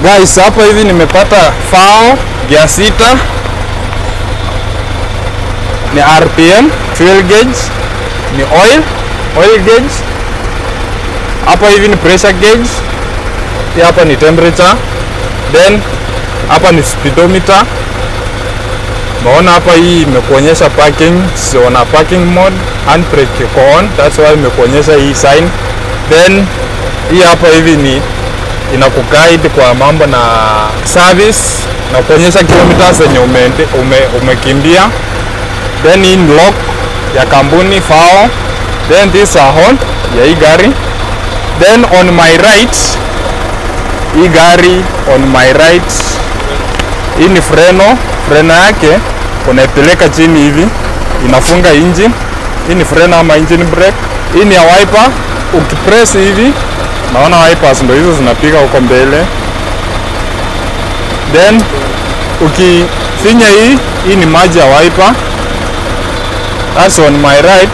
Guys, hapa hivi nimepata FAO gia sita ni RPM, fuel gauge, ni oil, oil gauge. Hapa hivi ni pressure gauge. Hii hapa ni temperature. Then hapa ni speedometer. Maona hapa hii imekuonyesha parking, so na parking mode, handbrake iko on, that's why imekuonyesha hii sign. Then hii hapa hivi ni inakuguide kwa mambo na service na kuonyesha kilometers zenye umeende- ume, umekimbia. Then hii ni lock ya kampuni FAO. Then this a horn ya hii gari. Then on my right, hii gari on my right, hii ni freno. Freno yake unaipeleka chini hivi, inafunga engine. Hii ni freno ama engine brake. Hii ni ya wiper, ukipress hivi naona wipers ndo hizo zinapiga huko mbele. Then ukifinya hii, hii ni maji ya wiper. That's on my right.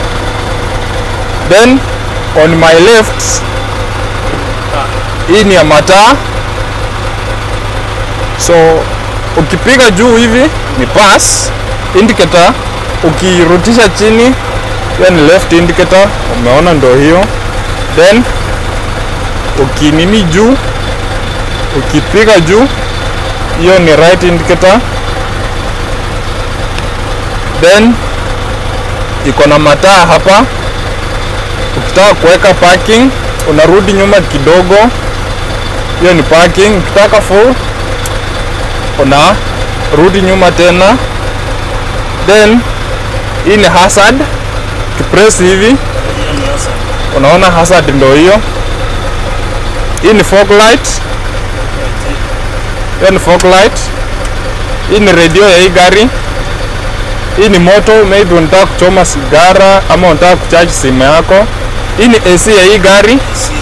Then on my left, hii ni ya mataa. So ukipiga juu hivi ni pass indicator, ukirutisha chini hiyo ni left indicator, umeona ndo hiyo. Then ukinini juu, ukipiga juu, hiyo ni right indicator. Then iko na mataa hapa. Ukitaka kuweka parking, unarudi nyuma kidogo, hiyo ni parking. Ukitaka full, unarudi nyuma tena. Then hii ni hazard, ukipress hivi unaona hazard ndo hiyo. Hii ni fog light, hiyo ni fog light. Hii ni radio ya hii gari. Hii ni moto, maybe unataka kuchoma sigara ama unataka kuchaji simu yako. Hii ni AC ya hii gari,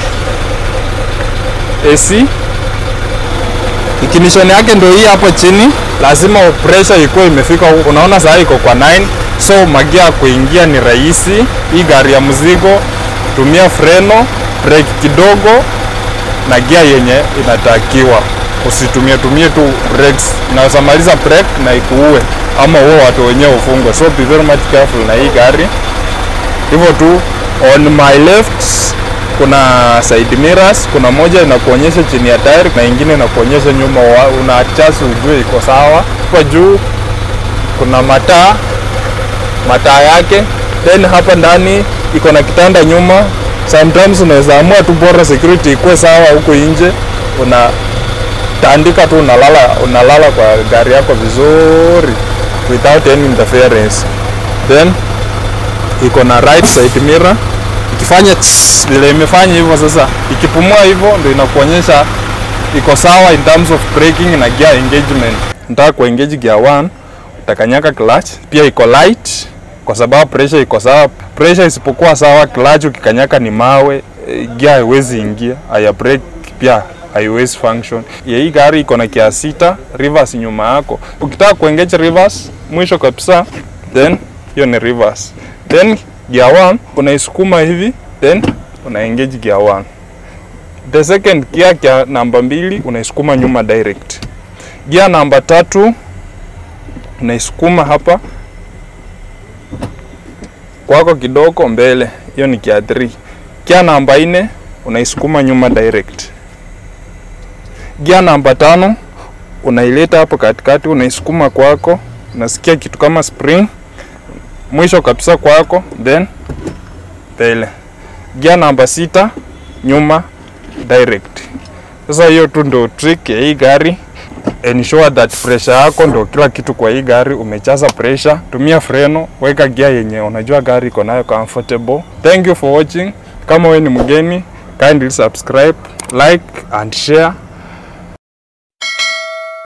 AC. Ignition yake ndio hii hapo chini, lazima pressure ikuwe imefika huko. Unaona saa hii iko kwa 9, so magia ya kuingia ni rahisi. Hii gari ya mzigo, tumia freno, brake kidogo na gia yenye inatakiwa. Usitumie tumie tu brakes, inaweza maliza brake na ikuue ama uwe watu wenyewe ufungwe. So be very much careful na hii gari. Hivyo tu, on my left kuna side mirrors, kuna moja inakuonyesha chini ya tire na ingine inakuonyesha nyuma, wa- una adjust ujue iko sawa. Hapa juu kuna mataa mataa yake, then hapa ndani iko na kitanda nyuma. Sometimes unaweza amua tu bora security ikuwe sawa huko nje, unatandika tu unalala, unalala kwa gari yako vizuri without any interference. Then iko na right side mirror ikifanya tss, vile imefanya hivyo sasa, ikipumua hivyo ndio inakuonyesha iko sawa in terms of braking na gear engagement. Nataka kuengage gear 1 utakanyaka clutch, pia iko light kwa sababu pressure iko sawa. Pressure isipokuwa sawa, clutch ukikanyaka ni mawe, eh, gear haiwezi ingia, haya brake pia haiwezi function. Ya hii gari iko na kia sita, reverse nyuma yako. Ukitaka kuengage reverse mwisho kabisa, then hiyo ni reverse. Then gear 1 unaisukuma hivi, then una engage gear 1. The second gear, gear namba mbili unaisukuma nyuma direct. Gear namba tatu unaisukuma hapa kwako kidogo mbele, hiyo ni gear 3. Gear namba nne unaisukuma nyuma direct. Gear namba tano unaileta hapo katikati, unaisukuma kwako, unasikia kitu kama spring, mwisho kabisa kwako, then mbele. Gear namba sita nyuma direct. Sasa hiyo tu ndo trick ya hii gari. Ensure that pressure yako ndo kila kitu kwa hii gari, umechaza pressure. Tumia freno, weka gear yenye unajua gari iko nayo comfortable. Thank you for watching. Kama wewe ni mgeni, kindly subscribe, like and share.